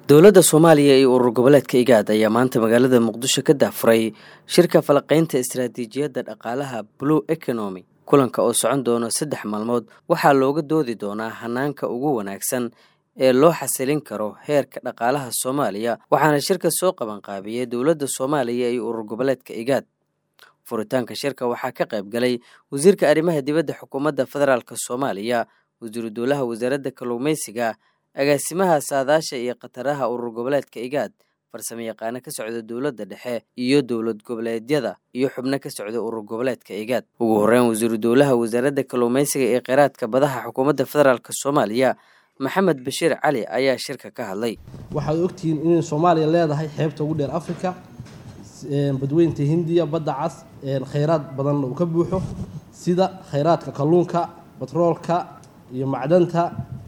dowladda soomaaliya iyo urur goboleedka igaad ayaa maanta magaalada muqdisho ka daafuray shirka falaqaynta istaraatiijiyadda dhaqaalaha blue economy kulanka oo socon doono saddex maalmood waxaa looga doodi doonaa hanaanka ugu wanaagsan ee loo xasilin karo heerka dhaqaalaha soomaaliya waxaana shirka soo qabanqaabiyey dowladda soomaaliya iyo urur goboleedka igaad furitaanka shirka waxaa ka qayb galay wasiirka arrimaha dibadda xukuumadda federaalk soomaaliya wasiiru dowlaha wasaaradda kalluumeysiga agaasimaha saadaasha iyo khataraha urur goboleedka igaad farsamo yaqaano ka socda dowladda dhexe iyo dowlad goboleedyada iyo xubno ka socda urur goboleedka igaad ugu horreyn wasiiru dowlaha wasaaradda kalluumeysiga ee kheyraadka badaha xukuumadda federaalk soomaaliya maxamed bashiir cali ayaa shirka ka hadlay waxaad ogtihiin inay soomaaliya leedahay xeebta ugu dheer africa badweynta hindiya badda cas kheyraad badanna uu ka buuxo sida kheyraadka kalluunka batroolka iyo macdanta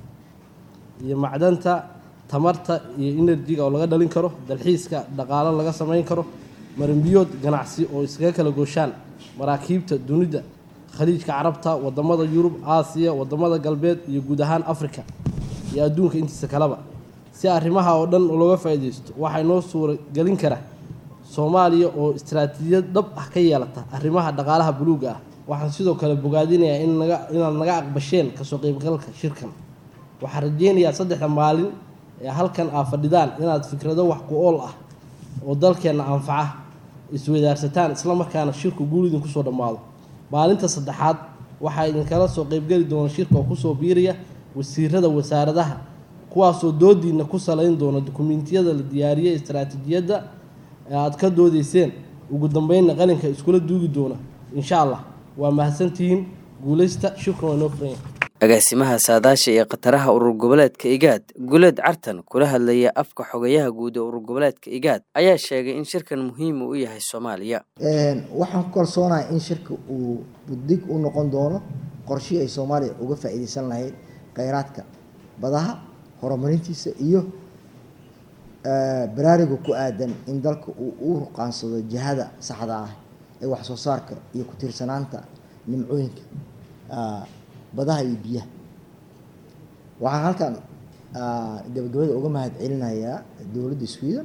iyo macdanta tamarta iyo enerjiga oo laga dhalin karo dalxiiska dhaqaalo laga samayn karo maranbiyood ganacsi oo iskaga kala gooshaan maraakiibta dunida khaliijka carabta wadamada yurub aasiya wadamada galbeed iyo guud ahaan africa iyo adduunka intiisa kaleba si arrimaha oo dhan looga faa'iidaysto waxaa inoo suura gelin kara soomaaliya oo istaraatiijiyad dhab ah ka yeelata arrimaha dhaqaalaha buluuga ah waxaan sidoo kale bogaadinayaa in naga inaad naga aqbasheen kasoo qeybgalka shirkan waxaan rajeynayaa saddexda maalin ee halkan aa fadhidaan inaad fikrado wax ku ool ah oo dalkeenna anfaca iswadaarsataan islamarkaana shirku guul idinku soo dhammaado maalinta saddexaad waxaa idinkala soo qeybgeli doona shirka oo kusoo biiraya wasiirada wasaaradaha kuwaasoo doodiina ku salayn doona dukumiintiyada la diyaariyey istaraatiijiyadda ee aada ka doodeyseen ugu dambeynna qalinka iskula duugi doona insha allah waa mahadsantihiin guuleysta shirkan waa inoo furanya agaasimaha saadaasha iyo khataraha urur goboleedka igaad guleed cartan kula hadlaya afka xogayaha guud ee urur goboleedka igaad ayaa sheegay in shirkan muhiim u yahay soomaaliya waxaan ku kalsoonahay in shirka uu buddig u noqon doono qorshihii ay soomaaliya uga faa'iideysan lahayd kheyraadka badaha horumarintiisa iyo baraariga ku aadan in dalka uu u ruqaansado jihada saxda ah ee wax soo saarka iyo ku tiirsanaanta nimcooyinka badaha iyo biyaha waxaan halkan gabagabada uga mahad celinayaa dowladda sweden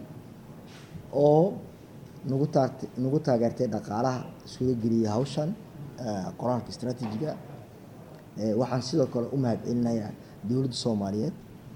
oo nagu taart nagu taageertay dhaqaalaha suga geliyay hawshan qoraalka istraatiijiga waxaan sidoo kale u mahad celinayaa dowladda soomaaliyeed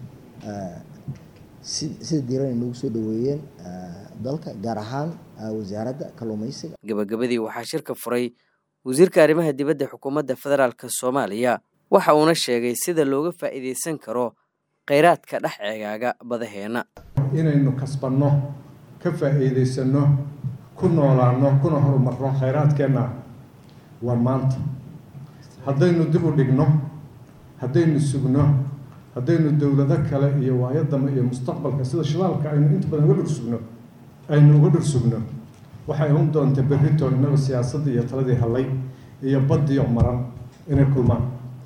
si sida diiran ay nagu soo dhaweeyeen dalka gaar ahaan wasaaradda kalluumeysiga gabagabadii waxaa shirka furay wasiirka arrimaha dibadda xukuumadda federaalk soomaaliya waxa uuna sheegay sida looga faa'iideysan karo kheyraadka dhex ceegaaga badaheenna inaynu kasbanno ka faa'iideysanno ku noolaanno kuna horumarno kheyraadkeenna waa maanta haddaynu dib u dhigno haddaynu sugno haddaynu dowlado kale iyo waayadama iyo mustaqbalka sida shidaalka aynu inta badan uga dhursugno aynu uga dhursugno waxay un doonta berrito innaga siyaasaddii iyo taladii hallay iyo baddiio maran inay kulmaan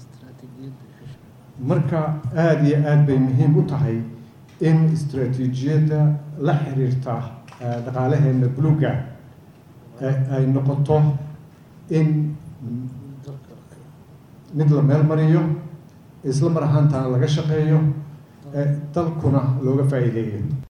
marka aada iyo aada bay muhiim u tahay in istraatiijiyadda la xiriirta dhaqaalaheenna buluuga ay noqoto in mid la meel mariyo isla mar ahaantaana laga shaqeeyo dalkuna looga faa'iideeyo